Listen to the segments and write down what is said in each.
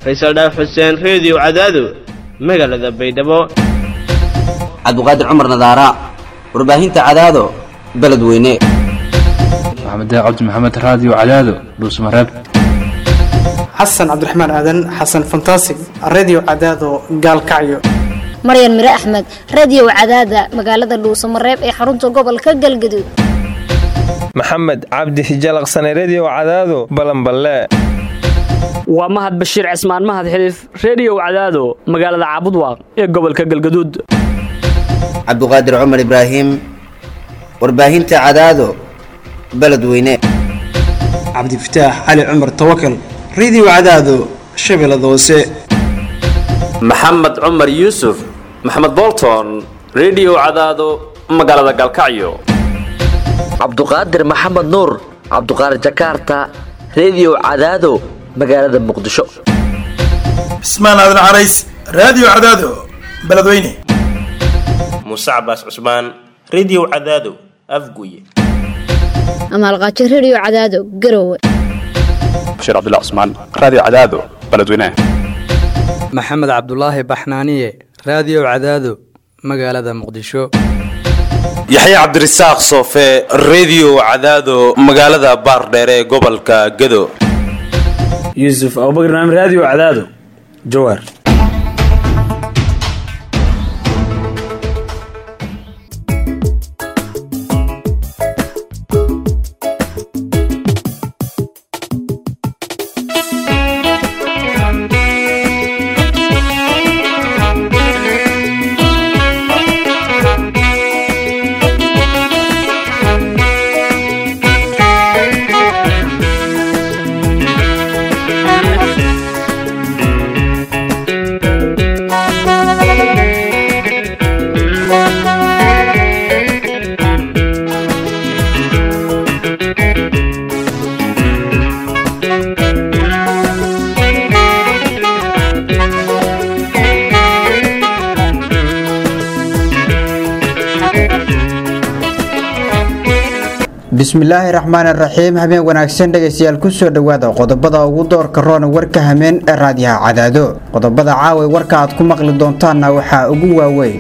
faysal dhaaf xuseen reediyo cadaado magaalada baydhabo cabduqaadir cumar nadaara warbaahinta cadaado beledweyne maxamed cabdi maxamed raadiyo cadaado dhuusmareeb xasan cabdiraxmaan aadan xasan fantasig redio cadaado gaalkacyo maryan mire axmed radio cadaada magaalada dhuusamareeb ee xarunta gobolka galgaduud maxamed cabdi hijalaqsane redio cadaado balanballe waa mahad bashiir cismaan mahad xiliif reediyow cadaado magaalada caabudwaaq ee gobolka galgaduud cabduqaadir cumar ibraahim warbaahinta cadaado beledweyne cabdifataax cali cumar tawakal redio cadaado shabeellada hoose maxamed cumar yuusuf maxamed bolton redio cadaado magaalada galkacyo cabduqaadir maxamed nuur cabduqaadir jakarta redio cadaado magaalada muqdisho cismaan aadan carays raadiyo cadaado beledweyne muuse cabaas cusmaan redio cadaado afguye amaalqaajo redio cadaado garowe bashiir cabdilla cusmaan raadiyo cadaado beledweyne maxamed cabdulaahi baxnaaniye raadiyo cadaado magaalada muqdisho yaxya cabdirasaaq soofe redio cadaado magaalada baardheere ee gobolka gado yuusuf abubakar naam raadiyo cadaado jawaar bismillaahi raxmaan raxiim habeen wanaagsan dhegaystayaal kusoo dhowaada qodobada ugu doorka roona warka hameen ee raadiyaha cadaado qodobada caaway warka aad ku maqli doontaanna waxaa ugu waaweyn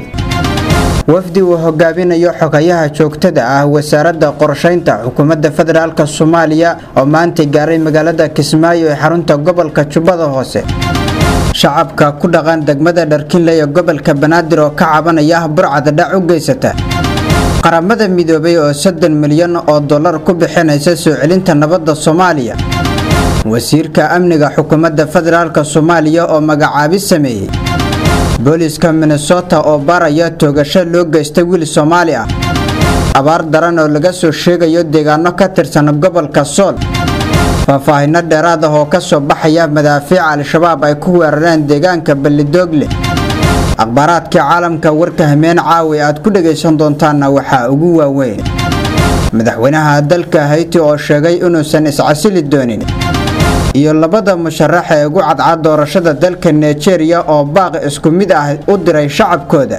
wafdi uu hogaaminayo xogayaha joogtada ah wasaaradda qorshaynta xukuumadda federaalk soomaaliya oo maanta gaaray magaalada kismaayo ee xarunta gobolka jubbada hoose shacabka ku dhaqan degmada dharkinley ee gobolka banaadir oo ka cabanaya burcada dhac u geysata qaramada midoobay oo soddon milyan oo dollar ku bixinaysa soo celinta nabadda soomaaliya wasiirka amniga xukuumadda federaalk soomaaliya oo magacaabis sameeyey booliiska minnesota oo baaraya toogasho loo geystay wiil soomaali ah abaar daran oo laga soo sheegayo deegaano ka tirsan gobolka sool faahfaahinno dheeraad ah oo ka soo baxaya madaafiic al-shabaab ay ku weerareen deegaanka ballidoogle akhbaaraadkii caalamka warka hameen caawi aad ku dhegaysan doontaanna waxaa ugu waaweyn madaxweynaha dalka hayti oo sheegay inuusan iscasili doonin iyo labada musharax ee ugu cadcad doorashada dalka nigeria oo baaq isku mid ah u diray shacabkooda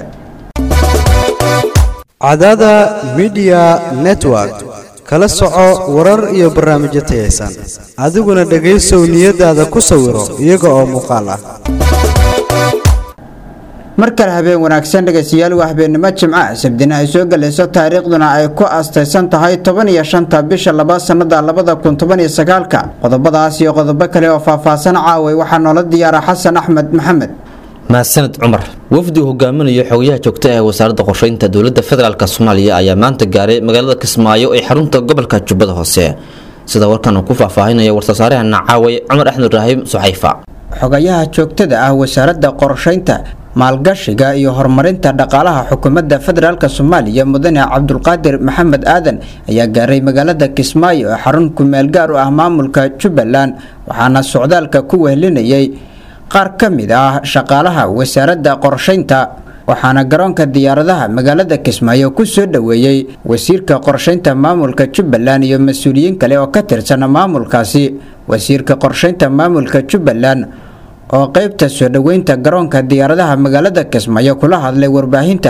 cadada midiya network kala soco warar iyo barnaamijyo tayaysan adiguna dhegaysow niyadaada ku sawiro iyaga oo muuqaal ah mar kale habeen wanaagsan dhegaystayaal waa habeennimo jimca sabdina ay soo galayso taariikhduna ay ku astaysan tahay toban iyo shanta bisha laba sannada labada kun toban iyo sagaalka qodobadaas iyo qodobo kale oo faahfaahsan caaway waxaa noola diyaara xasan axmed maxamed mahadsaned cumar wafdi uu hogaaminayo xogayaha joogta ee wasaaradda qorsheynta dowladda federaalk soomaaliya ayaa maanta gaaray magaalada kismaayo ee xarunta gobolka jubbada hoose sida warkan uu ku faahfaahinaya war-soosaarehana caaway cumar axmed ibraahim suxayfa xogayaha joogtada ah wasaaradda qorsheynta maalgashiga iyo horumarinta dhaqaalaha xukuumadda federaalk soomaaliya mudane cabdulqaadir maxamed aadan ayaa gaaray magaalada kismaayo ee xarun kumeel gaar u ah maamulka jubbaland waxaana socdaalka ku wehlinayay qaar ka mid ah shaqaalaha wasaaradda qorshaynta waxaana garoonka diyaaradaha magaalada kismaayo ku soo dhoweeyey wasiirka qorshaynta maamulka jubbaland iyo mas-uuliyiin kale oo ka tirsan maamulkaasi wasiirka qorshaynta maamulka jubbaland oo qaybta soo dhoweynta garoonka diyaaradaha magaalada kismaayo kula hadlay warbaahinta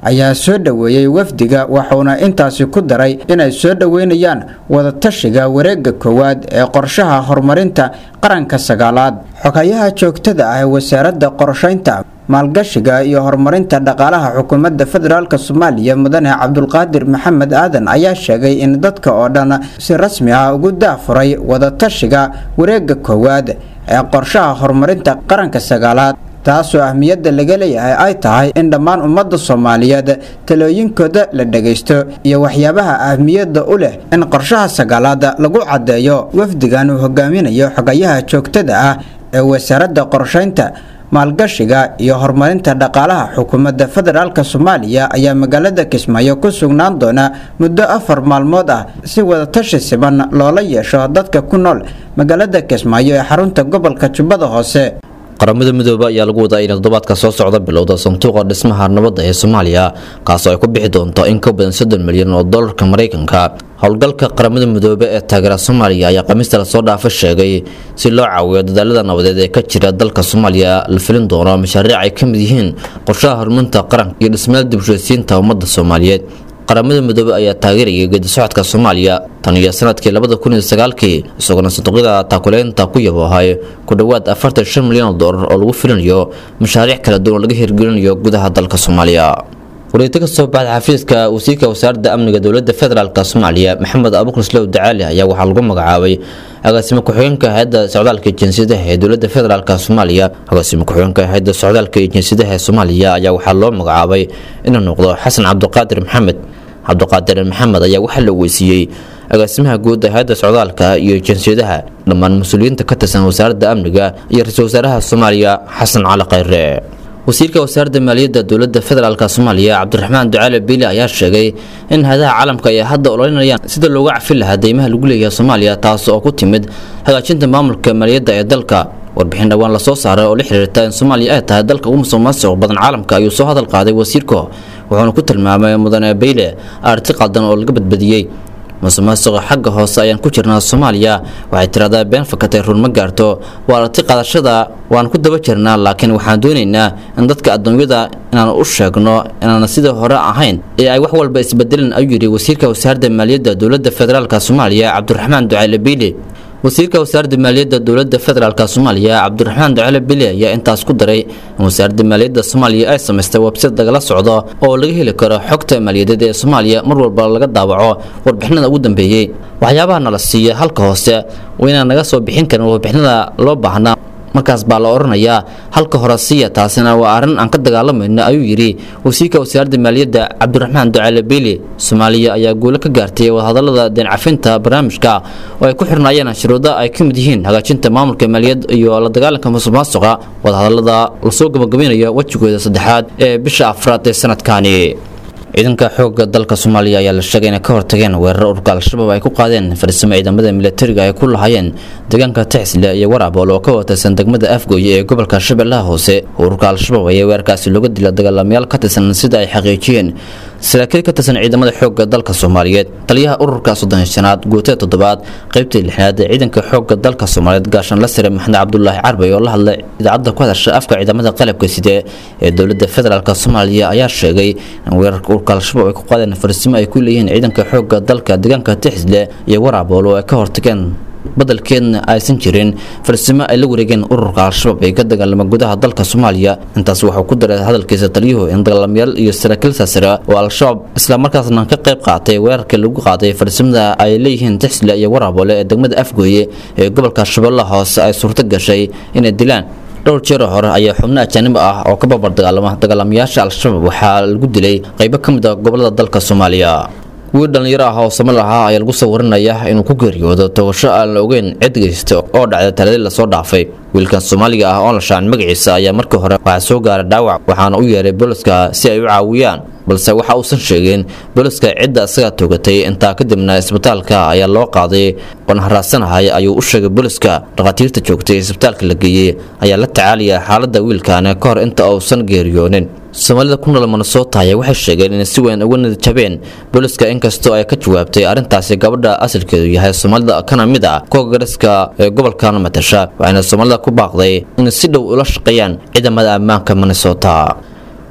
ayaa soo dhoweeyey wafdiga wuxuuna intaasi ku daray inay soo dhoweynayaan wadatashiga wareega koowaad ee qorshaha horumarinta qaranka sagaalaad xogayaha joogtada ah ee wasaaradda qorshaynta maalgashiga iyo horumarinta dhaqaalaha xukuumadda federaalk soomaaliya mudane cabdulqaadir maxamed aadan ayaa sheegay in dadka oo dhan si rasmi ah ugu daafuray wadatashiga wareega koowaad ee qorshaha horumarinta qaranka sagaalaad taasoo ahmiyadda laga leeyahay ay tahay in dhammaan ummadda soomaaliyeed talooyinkooda la dhagaysto iyo waxyaabaha ahmiyadda u leh in qorshaha sagaalaad lagu caddeeyo wafdigan uu hogaaminayo xogayaha joogtada ah ee wasaaradda qorshaynta maalgashiga iyo horumarinta dhaqaalaha xukuumadda federaalk soomaaliya ayaa magaalada kismaayo ku sugnaan doona muddo afar maalmood ah si wadatashi siban loola yeesho dadka ku nool magaalada kismaayo ee xarunta gobolka jubbada hoose qaramada midoobe ayaa lagu wadaa inay toddobaadka soo socda bilowda sanduuqa dhismaha nabadda ee soomaaliya kaasoo ay ku bixi doonto in ka badan soddon milyan oo dollarka maraykanka howlgalka qaramada midoobe ee taageera soomaaliya ayaa khamiista lasoo dhaafa sheegay si loo caawiyo dadaalada nabadeed ee ka jira dalka soomaaliya la filin doono mashaariic ay ka mid yihiin qorshaha horumarinta qaranka iyo dhismeel dibshaysiinta ummadda soomaaliyeed qaramada midoobe ayaa taageerayay geedi socodka soomaaliya tan iyo sanadkii labada kun iyo sagaalkii isagoona sanduuqyada taakuleynta ku yaboohay ku dhowaad afartan shan milyan oo doolar oo lagu filinayo mashaariic kala duwan oo laga hirgelinayo gudaha dalka soomaaliya wareegto ka soo baxda xafiiska wasiirka wasaaradda amniga dowladda federaalk soomaaliya maxamed abuukar slow dacaali ayaa waxaa lagu magacaabay agaasimo ku-xigeenka hay-adda socdaalka jinsiyadaha ee dowladda federaalk soomaaliya agaasimo ku-xigeenka hay-adda socdaalka iyo jinsiyadaha ee soomaaliya ayaa waxaa loo magacaabay inuu noqdo xasan cabdiqaadir maxamed cabdiqaadir maxamed ayaa waxaa la weysiiyey agaasimaha guud ee hay-adda socdaalka iyo jinsiyadaha dhammaan mas-uuliyiinta ka tirsan wasaaradda amniga iyo ra-iisul wasaaraha soomaaliya xasan cali khayre wasiirka wasaaradda maaliyadda dowladda federaalk soomaaliya cabdiraxmaan ducaale biili ayaa sheegay in hadaha caalamka ay hadda ololinayaan sida looga cafin lahaa deymaha lagu leeyahay soomaaliya taas oo ku timid hagaajinta maamulka maaliyadda ee dalka warbixin dhowaan lasoo saaray oo la xiriirta in soomaaliya ay tahay dalka ugu musuqmaasuq badan caalamka ayuu soo hadal qaaday wasiirka wuxuuna ku tilmaamay mudane beyle arti qaldan oo laga badbadiyey musuqmaasuqa xagga hoose ayaan ku jirnaa soomaaliya waxay tiraahdaa been fakatay run ma gaarto waa arti qaadashada waan ku daba jirnaa laakiin waxaan doonaynaa in dadka adduunyada inaan u sheegno inaan sidii hore ahayn ee ay wax walba isbedelin ayuu yidhi wasiirka wasaaradda maaliyadda dowladda federaalk soomaaliya cabdiraxmaan ducayle biili wasiirka wasaaradda maaliyadda dowladda federaalk soomaaliya cabdiraxmaan ducale bili ayaa intaas ku daray in wasaaradda maaliyadda soomaaliya ay samaystay website lagala socdo oo laga heli karo xogta maaliyadeed ee soomaaliya mar walba laga daawaco warbixinada ugu dambeeyey waxyaabaha nala siiya halka hoose waa inaan naga soo bixin karin warbixinada loo baahnaa markaas baa la odhanayaa halka hore siiya taasina waa arrin aan ka dagaalamayno ayuu yidhi wasiirka wasaaradda maaliyadda cabdiraxmaan ducaale biili soomaaliya ayaa guulo ka gaartay wadahadallada deencafinta barnaamijka oo ay ku xirnaayeen shuruudo ay ka mid yihiin hagaajinta maamulka maaliyad iyo la dagaalanka musuqmaasuqa wadahadallada lasoo gabagabinayo wejigooda saddexaad ee bisha afraad ee sanadkani ciidanka xoogga dalka soomaaliya ayaa la sheegay inay ka hortageen weerar ururka al-shabaab ay ku qaadeen farsamo ciidamada militariga ay ku lahaayeen deegaanka tixsle iyo waraabool oo ka watirsan degmada afgooye ee gobolka shabeellaha hoose ururka al-shabaab ayaa weerarkaasi looga dila dagaalamayaal ka tirsan sida ay xaqiijiyeen saraakiil ka tirsan ciidamada xoogga dalka soomaaliyeed taliyaha ururka soddon shanaad guutada toddobaad qaybtii lixnaad ee ciidanka xoogga dalka soomaaliyeed gaashaan la sire maxamed cabdulaahi carbay oo la hadlay idaacadda ku hadasha afka ciidamada qalabka side ee dowladda federaalk soomaaliya ayaa sheegay in weerarka ururka al-shabaab ay ku qaadeen farsimo ay ku leeyihiin ciidanka xoogga dalka deegaanka tixsle iyo waraabool oo ay ka hortageen badalkeedna aysan jirin farsamo ay la wareegeen ururka al-shabaab ee ka dagaalama gudaha dalka soomaaliya intaas wuxuu ku daray hadalkiisa taliyuhu in dagaalamayaal iyo saraakiil saasira oo al-shabaab islamarkaasna ka qayb qaatay weerarkii lagu qaaday farsamada ay leeyihiin tixsle iyo waraabole ee degmada afgooye ee gobolka shabeellaha hoose ay suurto gashay inay dilaan dhowr jeer hore ayaa xubno ajaanib ah oo ka babar dagaalama dagaalamayaasha al-shabaab waxaa lagu dilay qaybo ka mid a gobolada dalka soomaaliya wiil dhallinyaro ah oo samil ahaa ayaa lagu soo warinaya inuu ku geeriyoodo togasho aan la ogeyn cid geysta oo dhacda taladii lasoo dhaafay wiilkan soomaaliga ah oo la shaacin magaciisa ayaa markii hore waxaa soo gaaray dhaawac waxaana u yeeray booliska si ay u caawiyaan balse waxa uusan sheegin booliska cidda isaga togatay intaa kadibna isbitaalka ayaa loo qaaday oon haraasanahay ayuu u sheegay booliska dhakhaatiirta joogtay isbitaalka la geeyey ayaa la tacaalaya xaaladda wiilkan ka hor inta uusan geeriyoonin soomaalida ku nool minnesota ayaa waxay sheegeen inay si weyn uga nidjabeen booliska inkastoo ay ka jawaabtay arrintaasi gabadha asalkeedu yahay soomaalida kana mid ah koogaraska ee gobolkan matasha waxayna soomaalida ku baaqday inay si dhow ula shaqeeyaan ciidamada ammaanka minnesota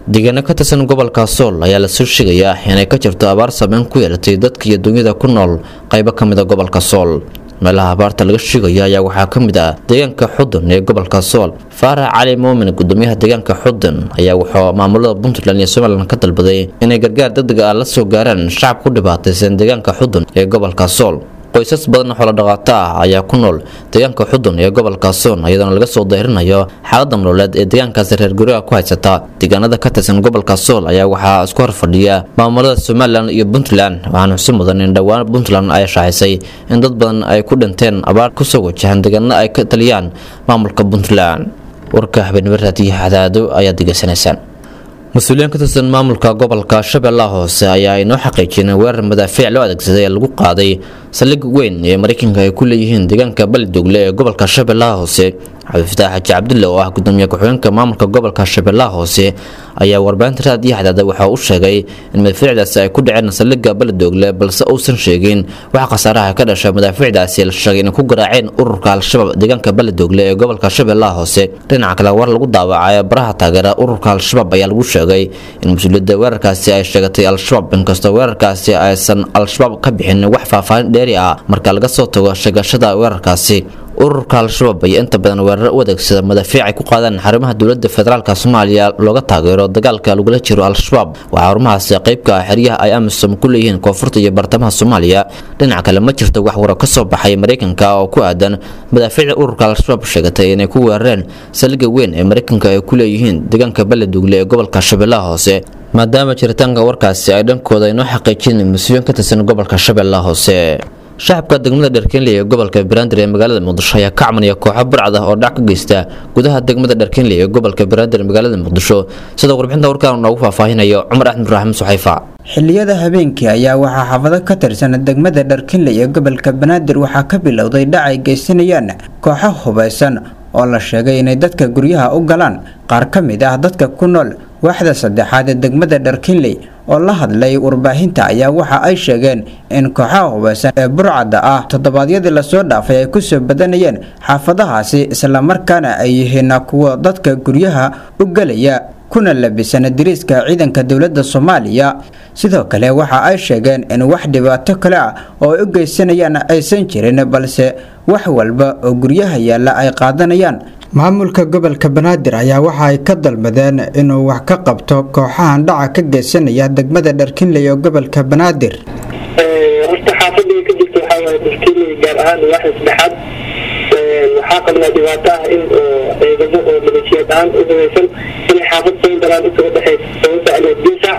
deegaano ka tirsan gobolka sool ayaa lasoo sheegayaa inay ka jirto abaar saameyn ku yeelatay dadka iyo dunyada ku nool qaybo ka mid a gobolka sool meelaha abaarta laga sheegayo ayaa waxaa ka mid ah deegaanka xudun ee gobolka sool faarax cali muumin gudoomiyaha deegaanka xudun ayaa wuxuu maamulada puntland iyo somalilan ka dalbaday inay gargaar degdeg ah la soo gaaraan shacab ku dhibaataysan deegaanka xudun ee gobolka sool qoysas badan xoolo dhaqaato ah ayaa ku nool deegaanka xudun ee gobolka soon iyadoona laga soo dayrinayo xaalada nololeed ee deegaankaasi reer guryaha ku haysata deegaanada ka tirsan gobolka sool ayaa waxaa isku horfadhiya maamulada somalilan iyo puntland waxaana xusi mudan in dhowaan puntland ay shaacisay in dad badan ay ku dhinteen abaar kusoo wajahan deegaanada ay ka taliyaan maamulka puntland warka habeenimo raadiyaha cadaado ayaad degeysanaysaan mas-uuliyiin ka tirsan maamulka gobolka shabeellaha hoose ayaa inoo xaqiijiyeen weerar madaafiic loo adeegsaday ee lagu qaaday saldhig weyn ee maraykanka ay ku leeyihiin deegaanka balidogle ee gobolka shabeellaha hoose cabdifataax xaji cabdulle oo ah gudoomiye ku-xigeenka maamulka gobolka shabeellaha hoose ayaa warbaahinta raadiyo xadaada waxa uu sheegay in madaafiicdaasi ay ku dhaceen saldhigga balidogle balse uusan sheegin wax khasaaraha ka dhasha madaafiicdaasi la sheegay inay ku garaaceen ururka al-shabaab deegaanka balidogle ee gobolka shabeellaha hoose dhinaca kale war lagu daawacay baraha taageera ururka al-shabaab ayaa lagu sheegay in mas-uuliyadda weerarkaasi ay sheegatay al-shabaab inkastoo weerarkaasi aysan al-shabaab ka bixin wax faahfaahin dheeri ah marka laga soo tago sheegashada weerarkaasi ururka al-shabaab ayaa inta badan weeraro u adeegsada madaafiic ay ku qaadaan xarumaha dowladda federaalk soomaaliya looga taageero dagaalka lagula jiro al-shabaab waxaa xarumahaasi qaybka ah xeryaha ay amisom ku leeyihiin koonfurta iyo bartamaha soomaaliya dhinaca kale ma jirto wax waro ka soo baxay maraykanka oo ku aadan madaafiicda ururka al-shabaab sheegatay inay ku weerareen saldhigga weyn ee maraykanka ay ku leeyihiin deegaanka baladugle ee gobolka shabeellaha hoose maadaama jiritaanka warkaasi ay dhankooda inoo xaqiijin mas-uuliyiin ka tirsan gobolka shabeellaha hoose shacabka degmada dharkeenley ee gobolka banaadir ee magaalada muqdisho ayaa ka cabanaya kooxo burcad ah oo dhac ka geysta gudaha degmada dharkeenley ee gobolka banaadir ee magaalada muqdisho sida warbixinta warkaan noogu faahfaahinayo cumar axmed ibraahim suxayfa xilliyada habeenkii ayaa waxaa xaafado ka tirsan degmada dharkinley ee gobolka banaadir waxaa ka bilowday dhac ay geysanayaan kooxo hubaysan oo la sheegay inay dadka guryaha u galaan qaar ka mid ah dadka ku nool waaxda saddexaad ee degmada dharkinley oo la hadlay warbaahinta ayaa waxa ay sheegeen in kooxaha hubaysan ee burcadda ah toddobaadyadii lasoo dhaafay ay kusoo badanayeen xaafadahaasi islamarkaana ay yihiin kuwa dadka guryaha u gelaya kuna labisan diriiska ciidanka dowladda soomaaliya sidoo kale waxa ay sheegeen in wax dhibaato kale ah oo ay u geysanayaan aysan jirin balse wax walba oo guryaha yaalla ay qaadanayaan maamulka gobolka banaadir ayaa waxa ay ka dalbadeen inuu wax ka qabto kooxahan dhaca ka geysanaya degmada dharkinley oo gobolka banaadir horta xaafadii ka jirta waxaa waaye dharkinley gaar ahaan waaxda saddexaad waxaa qabnaa dhibaato ah in oo ciidamo oo maleeshiyaad ahaan u hubeysan inay xaafad soo galaan inta udhexeysa sababta ama disac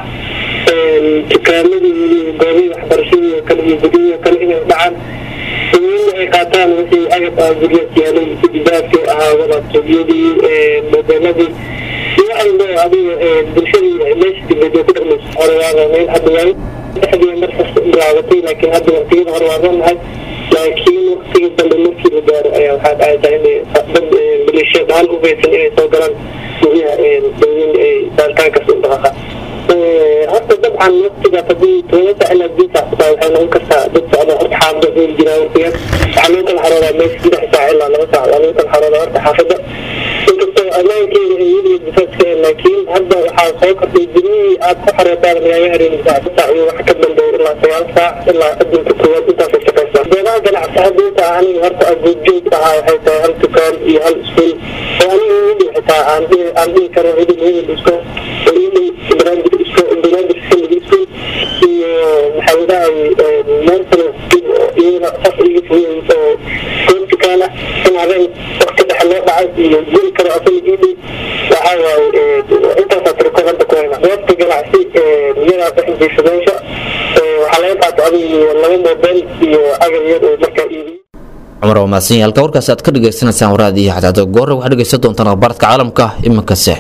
dukaamadii goobihii waxbarashadii oo kale iyo guryihii oo kale inay dhacaan in ay qaataan wixii agab ah guryaas yaalay dibaadkii ahaa walaabtoobyadii mobeeladii iyo ayno adiga bulshadii meesha dibadee ku dhaqmayso hore waa roonayn hadda waayo dhexdii markas bilaabatay laakiin hadda waqtiyada hore waa roonahay laakiin waqtigii dambe markii la gaaro ayaa waxaa dhacaysaa inay dad maleeshiyaad ahaan u hubeysan inay soo galaan guryaha dawin ay baaritaankaas u dhaqaqaan horta dabcan waqtigaas haddii tobanka ilaa bisa xitaa waxay noqon kartaa dad socda horta xaafada heli jiraa waqtigaas waxaa loo kala xaroodaa meesha saddex saac ilaa laba saac waa loo kala xaroodaa horta xaafada inkastoo ammaankeeda ay weligeed difaadka laakiin hadda waxaa soo kordhay guryihii aad ku xarootaan lagaaga hareeni saac saac iyo wax ka dambeeya ilaa sagaal saac ilaa adinka koowaad intaasay shaqaysaa goobaha ganacsi hadinta aniga horta agoodjoog ahaa waxay tahay hal dukaan iyo hal iskuul oo aniga weli xitaa aan dhihi aan dhihi karo weli weli isko weli barnaamij isko barnaamij family school iyo maxaa wadahay meel kale iyada saf iga fogey oo goob dukaan ah in habeen waqti dhexe loo dhacay iyo guri kale oo family ii dhow waxaa waaye intaasaa tirko hadda ku hayna goobta ganacsi iyadaa bixintiisa meesha waxaa laga qaata adiga laba mobile iyo agar yar oo markaa iibiyo cumar waa mahadsan yahay halka warkaasi aad ka dhagaysanaysaan waraad iyo xadaado goorre waxaad dhegaysan doontaan akhbaaradka caalamka iminkase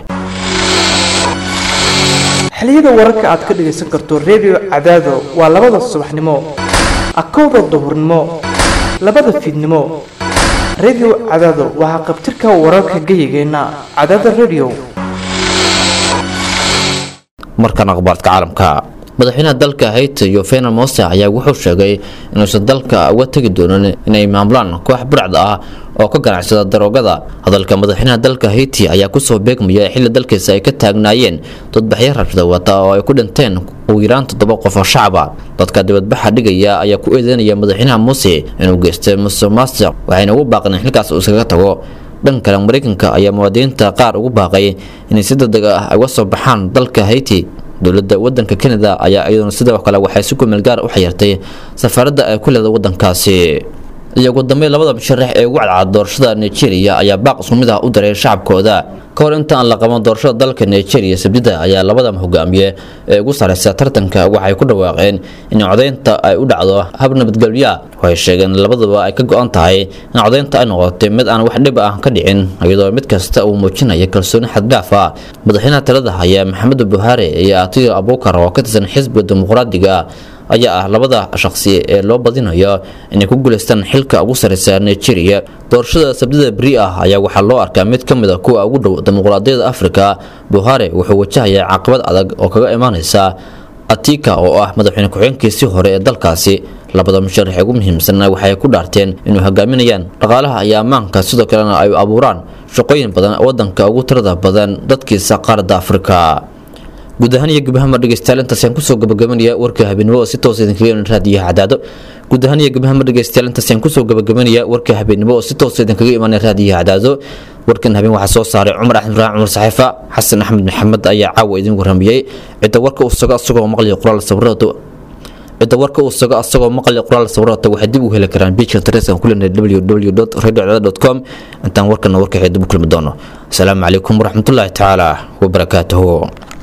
xiliyada wararka aad ka dhagaysan karto redio cadaado waa labada subaxnimo akowda duhurnimo labada fiidnimo redio cadaado waxaa qabtirka wararka geyigeenna cadaada redio markan akhbaaradka caalamka madaxweynaha dalka hayti yofena mose ayaa wuxuu sheegay inuusan dalka uga tegi doonin inay maamulaan koox burcda ah oo ka ganacsada daroogada hadalka madaxweynaha dalka hayti ayaa kusoo beegmaya xilli dalkiisa ay ka taagnaayeen dadbaxyo rabshada wata oo ay ku dhinteen ugu yaraan toddoba qof oo shacaba dadka dibadbaxa dhigaya ayaa ku eedeynaya madaxweynaha muse inuu geystay musuq maasuq waxayna ugu baaqeen xilkaas uu iskaga tago dhan kale mareykanka ayaa muwaadiniinta qaar ugu baaqay inay si degdeg ah uga soo baxaan dalka hayti dowladda wadanka canada ayaa iyaduna sidoo kale waxay si kumeel gaar u xayirtay safaaradda ay ku leeda wadankaasi iyo ugu dambeyn labada musharax ee ugu cadcad doorashada nigeria ayaa baaq isku mid ah u daray shacabkooda ka hor inta aan la qaban doorashada dalka nigeria sabdida ayaa labada hogaamiye ee ugu sareysa tartanka waxay ku dhawaaqeen in codeynta ay u dhacdo hab nabadgelya waxay sheegeen labaduba ay ka go-an tahay in codeynta ay noqotay mid aan wax dhib ah ka dhicin iyadoo mid kasta uu muujinaya kalsooni xaddhaaf ah madaxweynaha talada haya maxamed buhaari iyo atiyo abukar oo ka tirsan xisbiga dimuqraadiga ayaa ah labada shaqsi ee loo badinayo inay ku guuleystaan xilka ugu sareysa nigeria doorashada sabdida beri ah ayaa waxaa loo arkaa mid ka mid a kuwa ugu dhow dimuqraadiyadda afrika buhari wuxuu wajahayaa caqabad adag oo kaga imaaneysa atika oo ah madaxweyne ku-xigeenkiisii hore ee dalkaasi labada musharax ugu muhiimsan waxay ku dhaarteen inuu hogaaminayaan dhaqaalaha iyo ammaanka sidoo kalena ay abuuraan shaqooyin badan wadanka ugu tirada badan dadkiisa qaaradda afrika guud ahaan iyo gabahama dhegeystayaal intaas ayaan kusoo gabagabanaya warka habeenimo oo si toos idinkaga iman raadiyaha cadaado guud ahaan iyo gabahama dhegeystayaal intaas ayaan kusoo gabagabanaya warka habeenimo oo si toos idinkaga imanaya raadiyaha cadaado warkan habeen waxaa soo saaray cumar axmed ibraahim cumar saxiifa xasan axmed maxamed ayaa caawa idin warramiyey cidda warka uu sugo asagoo maqliya qoraal sawirada cidda warka uu sugo asagoo maqliya qoraal sawirada waxay dib u heli karaan biijka internetka ku leenahay www radio com intaan warkana warka dib u kulmi doono asalaamu calaykum waraxmatullaahi tacaala wabarakaatuhu